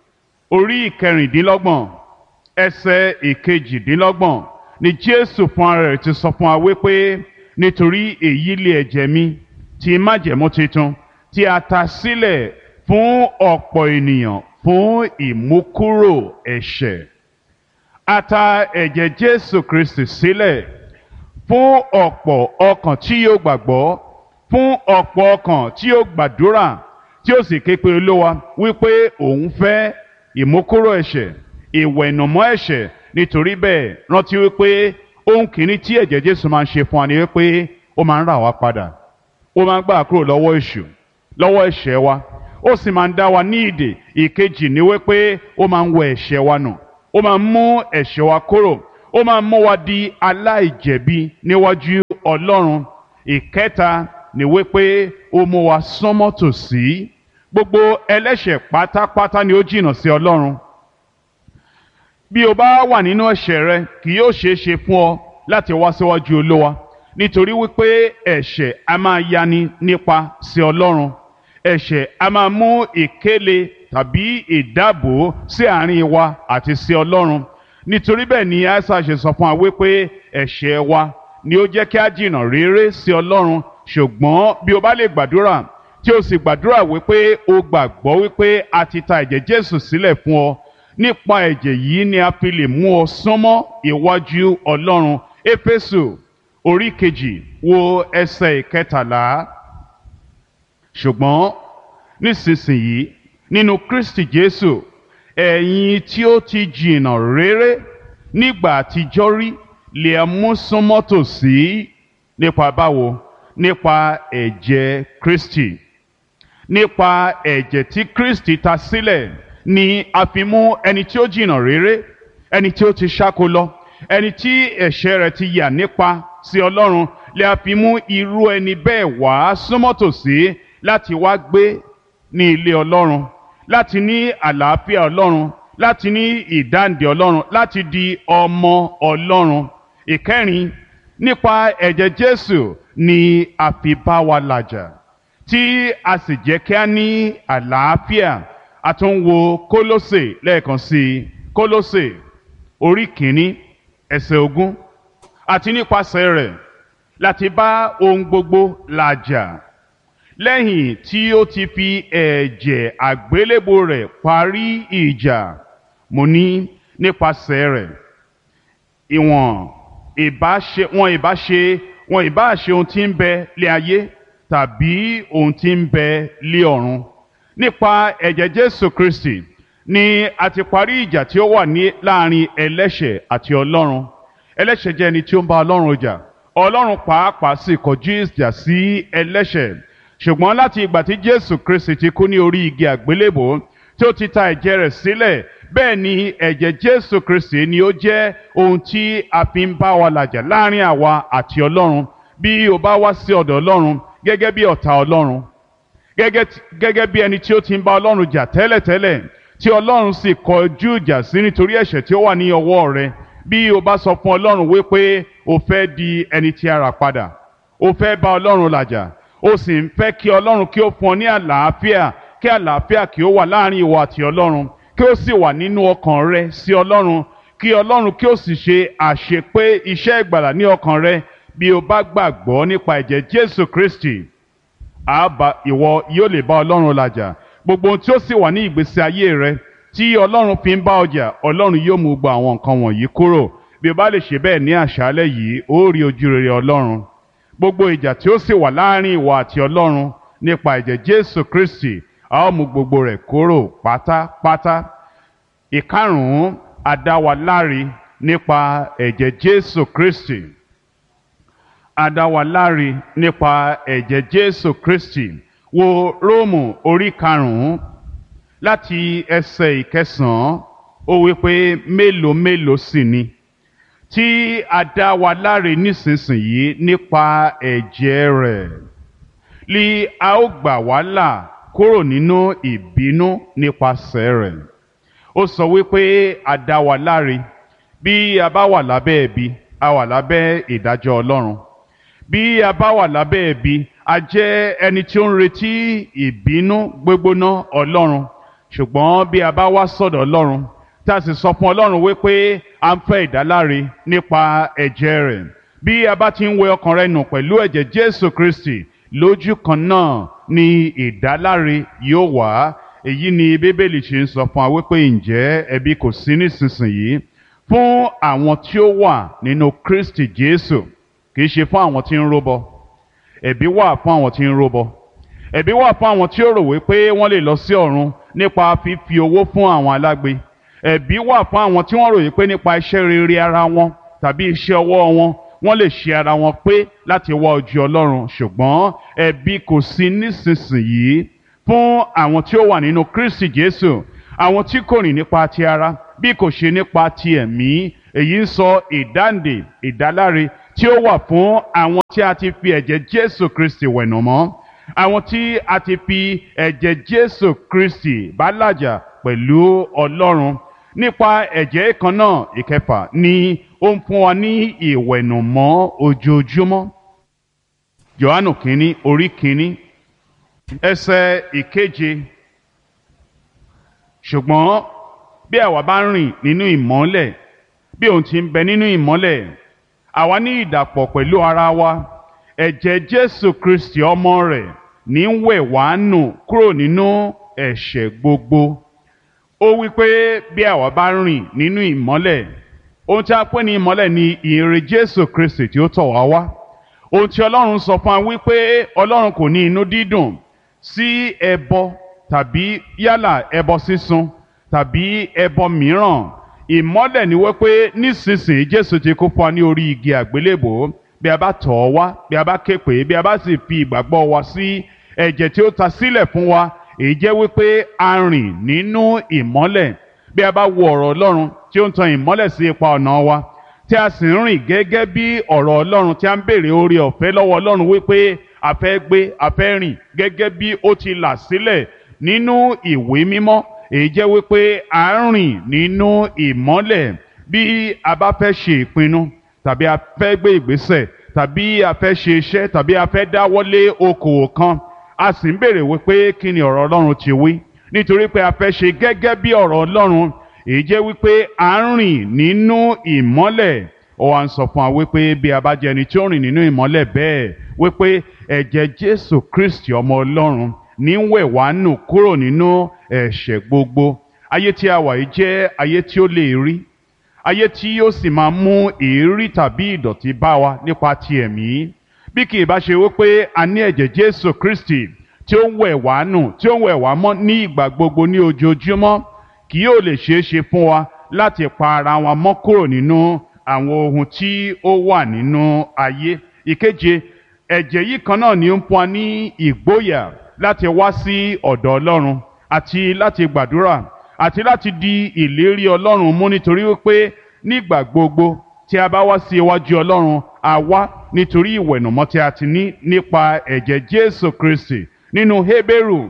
C: orí kẹrìndínlọ́gbọ̀n ẹsẹ̀ ìkejìdínlọ́gbọ̀n ni jésù fún ara rẹ̀ ti sọ fún wa wípé nítorí èyí lé ẹ̀jẹ̀ mi ti májẹ̀mú titun tí a ta sílẹ̀ fún ọ̀pọ̀ ènìyàn fún ìmúkúrò ẹ̀ṣẹ̀ a ta ẹ̀jẹ̀ jésù kristi sílẹ̀ fún ọ̀pọ̀ ọkàn tí yóò gbàgbọ́ fún ọ̀pọ̀ ọkàn tí yóò gbàdúrà tí ó sì ké pe olówa wípé òun fẹ́ ìmúkúrò ẹ̀ṣẹ̀ ìwẹ̀nùmọ́ ẹ̀ṣẹ̀ nítorí bẹ́ẹ̀ rántí wípé ohun kìíní tí ẹ̀jẹ̀ jésù máa ń ṣe fún wa ni wípé ó máa ń rà wá padà ó máa ń gbà kúrò lọ́wọ́ èṣù lọ́wọ́ ẹ̀ṣẹ̀ wa ó sì máa ń dá wa ní ìdè ìkejì ni wípé ó máa ń wẹ ẹ̀ṣẹ̀ wa nù ó máa ń mú ẹ̀ṣẹ̀ wa kúrò ó máa ń mú wa di aláìjẹ̀bi níwájú ọlọ́run ìkẹta ni wípé ó mú wa sánmọ́ tòsí gbogbo ẹlẹ́ṣẹ̀ pátápátá ni ó jìnnà sí ọlọ́run bí o bá wà nínú ẹ̀ṣẹ̀ rẹ kì yóò ṣeé ṣe fún ọ láti wá síwájú olówa nítorí wípé ẹ̀ṣẹ̀ a máa yani nípa sí ọlọ́run ẹ̀ṣẹ̀ a máa mú ìkéle tàbí ìdábò sí àárín wa àti sí ọlọ́run nítorí bẹ́ẹ̀ ni aisa ṣe sọ fún wa wípé ẹ̀ṣẹ̀ wa ni ó jẹ́ kí a jìnnà réré sí ọlọ́run ṣùgbọ́n bí o bá lè gbàdúrà tí o sì gbàdúrà wípé o gbàgbọ́ wípé a ti ta ẹ̀jẹ̀ Jésù sílẹ̀ fún ọ nípa ẹ̀jẹ̀ yìí ni a fi lè mú ọ súnmọ́ ìwájú ọlọ́run éfésù orí kejì wo ẹsẹ̀ ìkẹtàlá ṣùgbọ́n nísinsìnyí nínú Kristi Jésù ẹ̀yin tí ó ti jìnnà réré nígbà àtijọ́ rí lè mú súnmọ́ tòsí nípa báwo nípa ẹ̀jẹ̀ Kristi nípa ẹ̀jẹ̀ tí Kristi ta sílẹ̀ ni a fi mú ẹni tí ó jìnnà réré ẹni tí ó ti ṣáko lọ ẹni tí ẹ̀ṣẹ̀ rẹ̀ ti yà nípa sí Ọlọ́run lè a fi mú irú ẹni bẹ́ẹ̀ wá súnmọ́ tòsí láti wá gbé ní ilé Ọlọ́run láti ní àlàáfíà Ọlọ́run láti ní ìdáǹdè Ọlọ́run láti di ọmọ Ọlọ́run ìkẹrin nípa ẹ̀jẹ̀ Jésù ni a fi bá wa làjà tí a sì jẹ́ kí a ní àlàáfíà a tún wo Kólósè lẹ́ẹ̀kan sí i Kólósè orí kìíní ẹsẹ̀ ogún àti nípasẹ̀ rẹ̀ láti bá ohun gbogbo làjà lẹ́yìn tí ó ti fi ẹ̀jẹ̀ àgbélébò rẹ̀ parí ìjà mo ní nípasẹ̀ rẹ̀ ìwọ̀n ìbáṣe wọn ìbáṣe wọn ìbáṣe ohun tí ń bẹ lé ayé tàbí ohun tí ń bẹ lé ọ̀run nípa ẹ̀jẹ̀ Jésù Kristi ni a ti parí ìjà tí ó wà ní láàrin ẹlẹ́ṣẹ̀ àti Ọlọ́run ẹlẹ́ṣẹ̀ jẹ́ ẹni tí ó ń bá Ọlọ́run jà Ọlọ́run pàápàá sì kọjú ìjà sí ẹlẹ́ṣẹ̀ ṣùgbọ́n láti ìgbà tí Jésù Kristi ti kú ní orí igi àgbélébò tí ó ti ta ẹ̀jẹ̀ rẹ̀ sílẹ̀ bẹ́ẹ̀ ni ẹ̀jẹ̀ Jésù Kristi ni ó jẹ́ ohun tí a fi ń bá wa làjà láàrin àwa àti Ọlọ́run bí o bá wá sí ọ̀dọ̀ Ọlọ́run gẹ́gẹ́ bí ọ̀tá Ọlọ́run gẹ́gẹ́ bí ẹni tí ó ti ń bá Ọlọ́run jà tẹ́lẹ̀tẹ́lẹ̀ tí Ọlọ́run sì kọjú ìjà sí nítorí ẹ̀ṣẹ̀ tí ó wà ní ọwọ́ rẹ bí o bá sọ fún Ọlọ́run wípé o fẹ́ di ẹni tí a rà padà o fẹ́ bá Ọlọ́run làjà o sì ń fẹ́ kí Ọlọ́run kí ó fún ọ ní àlàáfíà kí àlàáfíà kí ó wà láàrin ìwọ àti Ọlọ́run kí ó sì wà nínú ọkàn rẹ sí Ọlọ́run kí Ọlọ́run kí ó sì ṣe àṣepé iṣẹ́ ìgbàlà ní ọkàn rẹ bí o bá gbàgbọ́ nípa ẹ̀jẹ̀ Jésù Kristi àbá ìwọ yóò lè bá Ọlọ́run làjà gbogbo ohun tí ó sì wà ní ìgbésí ayé rẹ tí Ọlọ́run fi ń bá ọjà Ọlọ́run yóò mú gbọ́ àwọn nǹkan wọ̀nyí kúrò bí o bá lè ṣe bẹ́ẹ̀ ní àṣálẹ́ yìí ó rí ojú rere Ọlọ́run gbogbo ìjà tí ó sì wà láàrin ìwọ àti Ọlọ́run nípa ẹ̀jẹ̀ Jésù Kristi a ó mú gbogbo rẹ̀ kúrò pátápátá ìkarùn-ún adáwaláre nípa ẹ̀jẹ̀ Jésù Kristi adáwaláre nípa ẹ̀jẹ̀ Jésù Kristi wo Róòmù orí karùn-ún láti ẹsẹ̀ ìkẹsàn-án ó wí pé mélòó mélòó sì ni tí a dá wa láre nísinsìnyí nípa ẹ̀jẹ̀ rẹ̀ lí a ó gbà wá là kúrò nínú ìbínú nípasẹ̀ rẹ̀ ó sọ wípé a dá wa láre bí a bá wà lábẹ́ ẹ̀bi a wà lábẹ́ ìdájọ́ Ọlọ́run bí a bá wà lábẹ́ ẹ̀bi a jẹ́ ẹni tí ó ń retí ìbínú gbégbóná Ọlọ́run ṣùgbọ́n bí a bá wá sọ́dọ̀ Ọlọ́run tá a sì sọ fún Ọlọ́run wípé a ń fẹ́ ìdáláre nípa ẹ̀jẹ̀ rẹ̀ bí a bá ti ń wẹ ọkàn rẹ nù pẹ̀lú ẹ̀jẹ̀ Jésù Kristi lójú kan náà ni ìdáláre yóò wá èyí ni Bíbélì ṣe ń sọ fún wa wípé ǹjẹ́ ẹ̀bi kò sí nísinsìnyí fún àwọn tí ó wà nínú Kristi Jésù kì í ṣe fún àwọn tí ń róbọ ẹ̀bi wà fún àwọn tí ń róbọ ẹ̀bi wà fún àwọn tí ó rò wípé wọ́n lè lọ sí ọ̀run nípa fífi owó fún àwọn alágbe ẹ̀bi wà fún àwọn tí wọ́n ròyìn pé nípa iṣẹ́ rere ara wọn tàbí iṣẹ́ ọwọ́ wọn wọ́n lè ṣe ara wọn pé láti wá ojú Ọlọ́run ṣùgbọ́n ẹ̀bi kò sí nísinsìnyí fún àwọn tí ó wà nínú Kristi Jésù àwọn tí kò rìn nípa ti ara bí kò ṣe nípa ti ẹ̀mí èyí ń sọ ìdáǹdè ìdáláre tí ó wà fún àwọn tí a ti fi ẹ̀jẹ̀ Jésù Kristi wẹ̀nà mọ́ àwọn tí a ti fi ẹ̀jẹ̀ jésù kristi bá làjà pẹ̀lú ọlọ́run nípa ẹ̀jẹ̀ kan náà ìkẹfà ni ó ń fún wa ní ìwẹ̀nùmọ́ ojoojúmọ́ johannu kínní orí kínní ẹsẹ̀ ìkeje ṣùgbọ́n bí àwa bá rìn nínú ìmọ́lẹ̀ bí òun ti ń bẹ nínú ìmọ́lẹ̀ àwa ní ìdàpọ̀ pẹ̀lú ara wa ẹ̀jẹ̀ jésù kristi ọmọ rẹ̀ ní ń wẹ̀ wá nù kúrò nínú ẹ̀ṣẹ̀ gbogbo ó wí pé bí àwa bá rìn nínú ìmọ́lẹ̀ ohun tí a pè ní ìmọ́lẹ̀ ni ìyìnrere jésù kristi tí ó tọ̀ wá wá ohun tí ọlọ́run sọ fún wa wípé ọlọ́run kò ní inú dídùn sí ẹbọ tàbí yálà ẹbọ sísun tàbí ẹbọ mìíràn ìmọ́lẹ̀ ni wípé nísinsìnyí jésù ti kú fún wa ní orí igi àgbélébò bí a bá tọ̀ ọ́ wá bí a bá ké pè é bí a bá sì fi ìgbàgbọ́ wa sí ẹ̀jẹ̀ tí ó ta sílẹ̀ fún wa èyí jẹ́ wípé a rìn nínú ìmọ́lẹ̀ bí a bá wo ọ̀rọ̀ ọlọ́run tí ó ń tan ìmọ́lẹ̀ sí ipa ọ̀nà wa tí a sì ń rìn gẹ́gẹ́ bí ọ̀rọ̀ ọlọ́run tí a ń béèrè oore ọ̀fẹ́ lọ́wọ́ ọlọ́run wípé a fẹ́ gbé a fẹ́ rìn gẹ́gẹ́ bí ó ti là sílẹ̀ nínú ìwé mímọ́ èyí jẹ́ wípé a ń rìn nínú ìmọ́lẹ̀ bí a bá fẹ́ ṣe ìpinnu tàbí a fẹ́ gbé ìgbésẹ̀ tàbí a fẹ́ ṣe iṣẹ́ tàbí a fẹ́ dáwọ́lé okòwò kan a sì ń béèrè wípé kí ni ọ̀rọ̀ ọlọ́run ti wí nítorí pé a fẹ́ ṣe gẹ́gẹ́ bí ọ̀rọ̀ ọlọ́run èyí jẹ́ wípé à ń rìn nínú ìmọ́lẹ̀ ó wá ń sọ fún wa wípé bí a bá jẹ́ ẹni tí ó rìn nínú ìmọ́lẹ̀ bẹ́ẹ̀ wípé ẹ̀jẹ̀ jésù kristi ọmọ ọlọ́run ní ń wẹ̀ wá nù kúrò nínú ẹ̀ṣẹ̀ gbogbo ayé tí a wà yìí jẹ́ ayé tí ó lè rí ayé tí yóò sì máa mú èérí tàbí ìdọ̀tí bá wa nípa ti ẹ̀mí bí kì í bá ṣe wípé a ní ẹ̀jẹ̀ jésù kristi tí ó ń wẹ̀ wá nù tí ó ń wẹ̀ wá mọ́ ní ìgbà gbogbo ní ojoojúmọ́ kì yóò lè ṣeé ṣe fún wa láti pa ara wa mọ́ kúrò nínú àwọn ohun tí ó wà nínú ayé ìkeje ẹ̀jẹ̀ yìí kan náà ni ó ń fún wa ní ìgboyà láti wá sí ọ̀dọ̀ ọlọ́run àti láti gbàdúrà àti láti di ìlérí ọlọ́run mú nítorí wípé nígbà gbogbo tí a bá wá sí iwájú ọlọ́run a wá nítorí ìwẹ̀nùmọ́ tí a ti ní nípa ẹ̀jẹ̀ jésù kristi nínú hébérù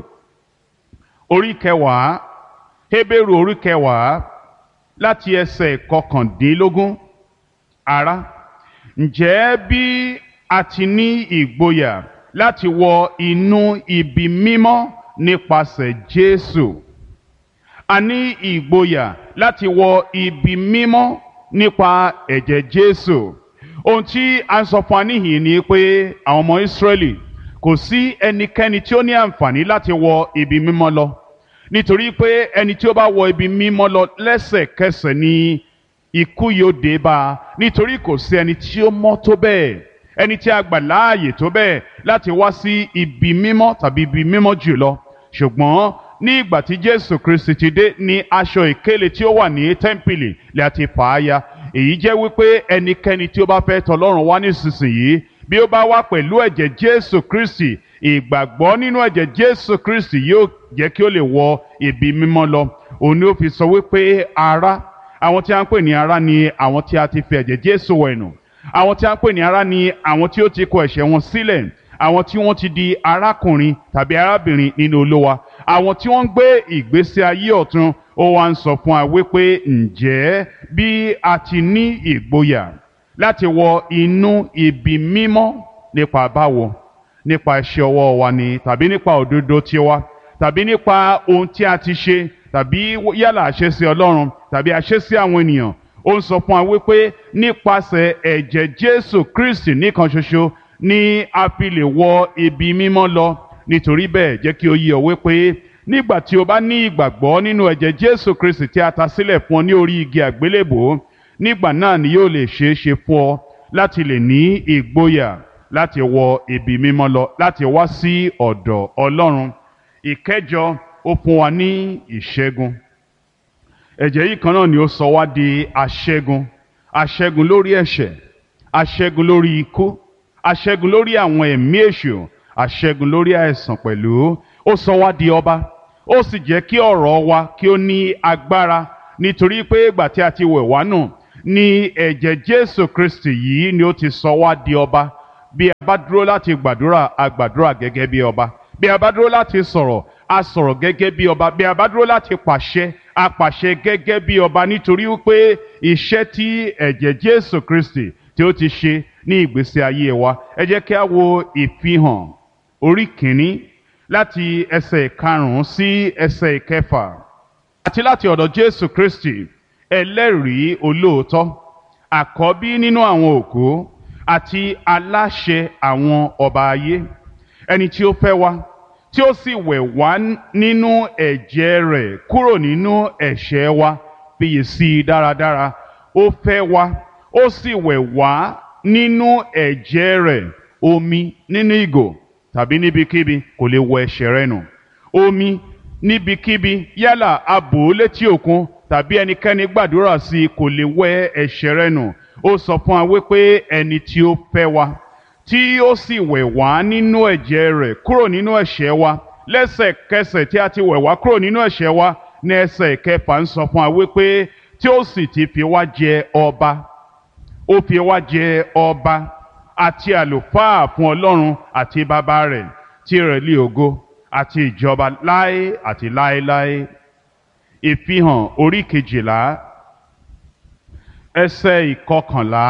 C: orí kẹwàá hébérù orí kẹwàá láti ẹsẹ̀ kọkàndínlógún ará ǹjẹ́ bí a ti ní ìgboyà láti wọ inú ibi mímọ́ nípasẹ̀ jésù a ní ìgboyà láti wọ ibi mímọ́ nípa ẹ̀jẹ̀ jésù ohun tí a ń sọ fún wa níhìn ni pé àwọn ọmọ ìsírẹ́lì kò sí ẹnikẹ́ni tí ó ní àǹfààní láti wọ ibi mímọ́ lọ nítorí pé ẹni tí ó bá wọ ibi mímọ́ lọ lẹ́sẹ̀kẹsẹ̀ ni ikú yóò dé bá a nítorí kò sí ẹni tí ó mọ́ tó bẹ́ẹ̀ ẹni tí a gbà láàyè tó bẹ́ẹ̀ láti wá sí ibi mímọ́ tàbí ibi mímọ́ jùlọ ṣùgbọ́n ní ìgbà tí jésù kristi ti dé ní aṣọ ìkélé tí ó wà ní tẹ́ḿpìlì lè àti fà á ya èyí jẹ́ wípé ẹnikẹ́ni tí ó bá fẹ́ tọlọ́run wá nísinsìnyí bí ó bá wá pẹ̀lú ẹ̀jẹ̀ jésù kristi ìgbàgbọ́ nínú ẹ̀jẹ̀ jésù kristi yóò jẹ́ kí ó lè wọ ibi mímọ́ lọ òun ni ó fi sọ wípé ará àwọn tí a ń pè ní ará ni àwọn tí a ti fi ẹ̀jẹ̀ jésù wẹ̀nù àwọn tí a ń pè ní ará ni àwọn tí ó ti kọ ẹ̀ṣẹ̀ wọn sílẹ̀ àwọn tí wọ́n ti di arákùnrin tàbí arábìnrin nínú olówa àwọn tí wọ́n ń gbé ìgbésí ayé ọ̀tun ó wá ń sọ fún wa wípé ǹjẹ́ bí a ti ní ìgboyà láti wọ inú ibi mímọ́ nípa báwo nípa iṣẹ́ ọwọ́ wa ni tàbí nípa òdodo tiwa tàbí nípa ohun tí a ti ṣe tàbí yálà àṣẹ sí Ọlọ́run tàbí àṣẹ sí àwọn ènìyàn ó ń sọ fún wa wípé nípasẹ̀ ẹ̀jẹ̀ Jésù Kristi nìkan ṣoṣo ni a fi lè wọ ibi mímọ́ lọ nítorí bẹ́ẹ̀ jẹ́ kí o yé ọ wípé nígbà tí o bá ní ìgbàgbọ́ nínú ẹ̀jẹ̀ Jésù Kristi tí a ta sílẹ̀ fún ọ ní orí igi àgbélébò nígbà náà ni yóò lè ṣeé ṣe fún ọ láti lè ní ìgboyà láti wọ ibi mímọ́ lọ láti wá sí ọ̀dọ̀ Ọlọ́run ìkẹjọ ó fún wa ní ìṣẹ́gun ẹ̀jẹ̀ yìí kan náà ni ó sọ wá di aṣẹ́gun aṣẹ́gun lórí ẹ̀ṣẹ̀ aṣẹ́gun lórí ikú aṣẹ́gun lórí àwọn ẹ̀mí èṣù aṣẹ́gun lórí àìsàn pẹ̀lú ó sọ wá di ọba ó sì jẹ́ kí ọ̀rọ̀ wa kí ó ní agbára nítorí pé ìgbà tí a ti wẹ̀ wá nù ni ẹ̀jẹ̀ Jésù Kristi yìí ni ó ti sọ wá di ọba bí a bá dúró láti gbàdúrà a gbàdúrà gẹ́gẹ́ bí ọba bí a bá dúró láti sọ̀rọ̀ a sọ̀rọ̀ gẹ́gẹ́ bí ọba bí a bá dúró láti pàṣẹ a pàṣẹ gẹ́gẹ́ bí ọba nítorí wípé iṣẹ́ tí ẹ̀jẹ̀ Jésù Kristi tí ó ti ṣe ní ìgbésí ayé wa ẹ jẹ́ kí a wo ìfihàn orí kìíní láti ẹsẹ̀ ìkarùn-ún sí ẹsẹ̀ ìkẹfà àti láti ọ̀dọ̀ Jésù Kristi ẹlẹ́rìí olóòótọ́ àkọ́bí nínú àwọn òkú àti aláṣẹ àwọn ọba ayé ẹni tí ó fẹ́ wa tí ó sì wẹ̀ wá nínú ẹ̀jẹ̀ rẹ̀ kúrò nínú ẹ̀ṣẹ̀ wa fiyè sí i dáradára ó fẹ́ wa ó sì wẹ̀ wá nínú ẹ̀jẹ̀ rẹ̀ omi nínú ìgò tàbí níbikíbi kò lè wọ ẹ̀ṣẹ̀ rẹ nù omi níbikíbi yálà abò létí òkun tàbí ẹnikẹ́ni gbàdúrà sí i kò lè wẹ ẹ̀ṣẹ̀ rẹ nù ó sọ fún wa wípé ẹni tí ó fẹ́ wa tí ó sì wẹ̀ wá nínú ẹ̀jẹ̀ rẹ̀ kúrò nínú ẹ̀ṣẹ̀ wa lẹ́sẹ̀kẹsẹ̀ tí a ti wẹ̀ wá kúrò nínú ẹ̀ṣẹ̀ wa ní ẹsẹ̀ kẹfà ń sọ fún wa wípé tí ó sì ti fi wá jẹ ọba ó fi wá jẹ ọba àti àlùfáà fún ọlọ́run àti bàbá rẹ̀ tí rẹ̀ lé ògo àti ìjọba láé àti láéláé ìfihàn orí kejìlá ẹsẹ̀ ìkọkànlá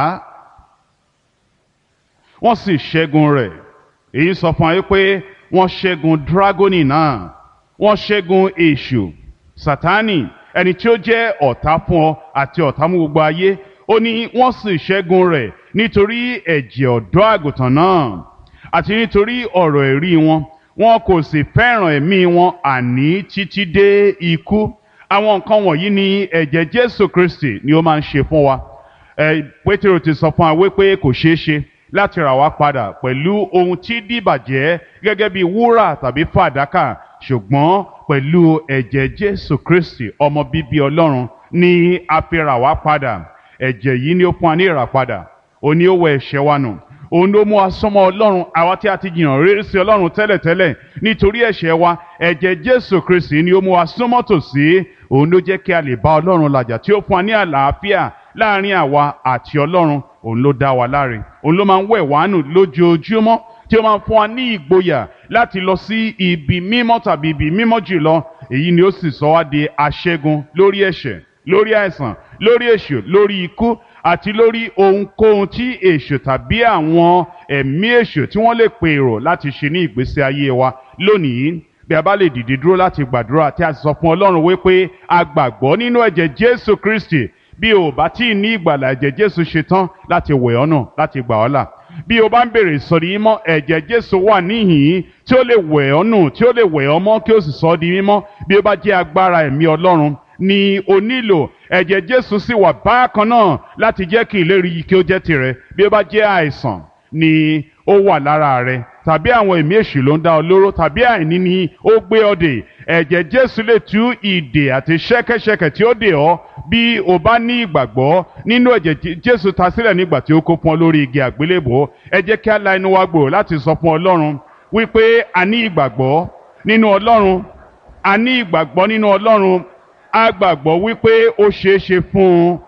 C: wọ́n sì ṣẹ́gun rẹ̀ èyí sọ fún wa pé wọ́n ṣẹ́gun dragoni náà wọ́n ṣẹ́gun èṣù sátánì ẹni tí ó jẹ́ ọ̀tá fún ọ àti ọ̀tá mú gbogbo ayé ó ní wọ́n sì ṣẹ́gun rẹ̀ nítorí ẹ̀jẹ̀ ọ̀dọ́ àgùntàn náà àti nítorí ọ̀rọ̀ ẹ̀rí wọn wọn kò sì fẹ́ràn ẹ̀mí wọn àní títí dé ikú àwọn nǹkan wọ̀nyí ni ẹ̀jẹ̀ Jésù Kristi ni ó máa ń ṣe fún wa ẹ Pétérù ti sọ fún wa wípé kò ṣeé ṣe láti rà wá padà pẹ̀lú ohun tí dìbàjẹ́ gẹ́gẹ́ bí wúrà tàbí fàdákà ṣùgbọ́n pẹ̀lú ẹ̀jẹ̀ Jésù Kristi ọmọ bíbí Ọlọ́run ni a fi rà wá padà ẹ̀jẹ̀ yìí ni ó fún wa ní ìràpadà òun ni ó wẹ ẹ̀ṣẹ̀ wa nù òun ló mú wa súnmọ́ Ọlọ́run àwa tí a ti jìnnà rere sí Ọlọ́run tẹ́lẹ̀tẹ́lẹ̀ nítorí ẹ̀ṣẹ̀ wa ẹ̀jẹ̀ Jésù Kristi ni ó mú wa súnmọ́ tòsí òun ló jẹ́ kí a lè bá Ọlọ́run làjà tí ó fún wa ní àlàáfíà láàrin àwa àti Ọlọ́run òun ló dá wa láre òun ló máa ń wẹ̀ wá nù lójoojúmọ́ tí ó máa ń fún wa ní ìgboyà láti lọ sí ibi mímọ́ tàbí ibi mímọ́ jùlọ èyí ni ó sì sọ wá di aṣẹ́gun lórí ẹ̀ṣẹ̀ lórí àìsàn lórí èṣù lórí ikú àti lórí ohunkóhun tí èṣù tàbí àwọn ẹ̀mí èṣù tí wọ́n lè pèrò láti ṣe ní ìgbésí ayé wa lónìí bí a bá lè dìde dúró láti gbàdúrà tí a sì sọ fún Ọlọ́run wípé a gbàgbọ́ nínú ẹ̀jẹ̀ Jésù Kristi bí o bá tí ì ní ìgbàlà ẹ̀jẹ̀ Jésù ṣe tán láti wẹ̀ ọ́ nù láti gbà ọ́ là bí o bá ń bèrè ìsọ̀rí mímọ́ ẹ̀jẹ̀ Jésù wà níhìn-ín tí ó lè wẹ̀ ọ́ nù tí ó lè wẹ̀ ọ́ mọ́ kí ó sì sọ ọ́ di mímọ́ bí ó bá jẹ́ agbára ẹ̀mí Ọlọ́run ni o nílò ẹ̀jẹ̀ Jésù sì wà bákan náà láti jẹ́ kí ìlérí yìí kí ó jẹ́ tirẹ̀ bí ó bá jẹ́ àìsàn ni ó wà lára rẹ tàbí àwọn ẹ̀mí èṣù ló ń dá ọ lóró tàbí àìní ni ó gbé ọ dè ẹ̀jẹ̀ Jésù lè tú ìdè àti ṣẹ́kẹ́ṣẹkẹ̀ tí ó dè ọ́ bí o bá ní ìgbàgbọ́ nínú ẹ̀jẹ̀ Jésù ta sílẹ̀ nígbà tí ó kó fún ọ lórí igi àgbélébò ẹ jẹ́ kí á la inú wa gbòòrò láti sọ fún Ọlọ́run wípé a ní ìgbàgbọ́ nínú Ọlọ́run a ní ìgbàgbọ́ nínú Ọlọ́run a gbàgbọ́ wípé ó ṣeé ṣe fún un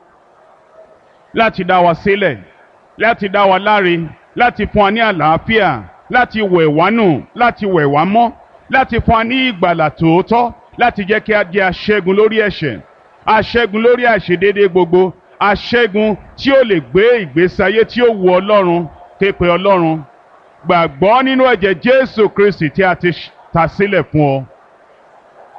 C: láti dá wa sílẹ̀ láti dá wa láre láti fún wa ní àlàáfíà láti wẹ̀ wá nù láti wẹ̀ wá mọ́ láti fún wa ní ìgbàlà tòótọ́ láti jẹ́ kí a jẹ́ aṣẹ́gun lórí ẹ̀ṣẹ̀ aṣẹ́gun lórí àìṣedéédé gbogbo aṣẹ́gun tí ó lè gbé ìgbésí ayé tí ó wu Ọlọ́run képe Ọlọ́run gbàgbọ́ nínú ẹ̀jẹ̀ Jésù Kristi tí a ti ta sílẹ̀ fún ọ